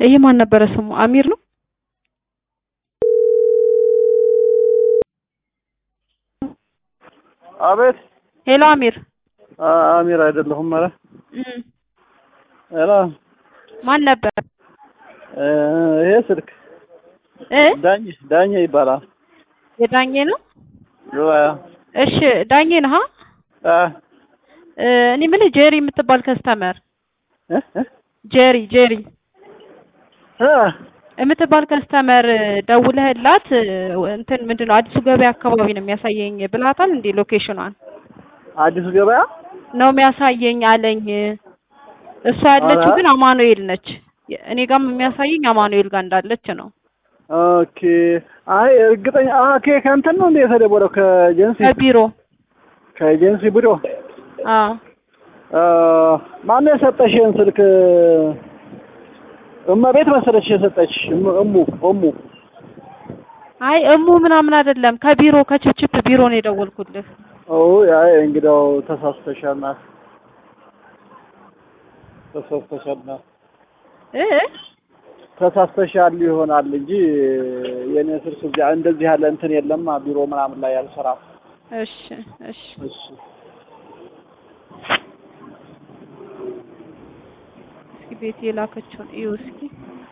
ይሄ ማን ነበረ ስሙ? አሚር ነው። አቤት። ሄሎ አሚር። አሚር አይደለሁም። ኧረ እም ሄሎ፣ ማን ነበር? ይሄ ስልክ እ ዳኝ ዳኜ ይባላል። የዳኜ ነው። ዱባይ እሺ ዳኜ ነህ? አ እ እኔ ምን ጄሪ የምትባል ከስተመር እ እ ጄሪ ጄሪ እ የምትባል ከስተመር ደውለህላት እንትን ምንድን ነው አዲሱ ገበያ አካባቢ ነው የሚያሳየኝ ብላታል እንዴ? ሎኬሽኗን አዲሱ ገበያ ነው የሚያሳየኝ አለኝ። እሷ ያለችው ኧረ። ግን አማኑኤል ነች። እኔ ጋርም የሚያሳየኝ አማኑኤል ጋር እንዳለች ነው። ኦኬ። አይ እርግጠኛ ኦኬ። ከእንትን ነው እንደ የተደወለው ከኤጀንሲ ከቢሮ ከኤጀንሲ ቢሮ አዎ አ ማነው የሰጠሽ ይሄን ስልክ? እመቤት መሰለች የሰጠች እሙ እሙ እሙ አይ እሙ ምናምን አይደለም ከቢሮ ከችፕችፕ ቢሮ ነው የደወልኩልህ። ኦ አይ እንግዲያው ተሳስተሻል ናት ተሳስተሻል ናት እ ተሳስተሻል ይሆናል እንጂ የኔ ስልክ እዚያ እንደዚህ ያለ እንትን የለም ቢሮ ምናምን ላይ አልሰራም። እሺ እሺ እሺ እስኪ ቤት የላከችውን እዩ እስኪ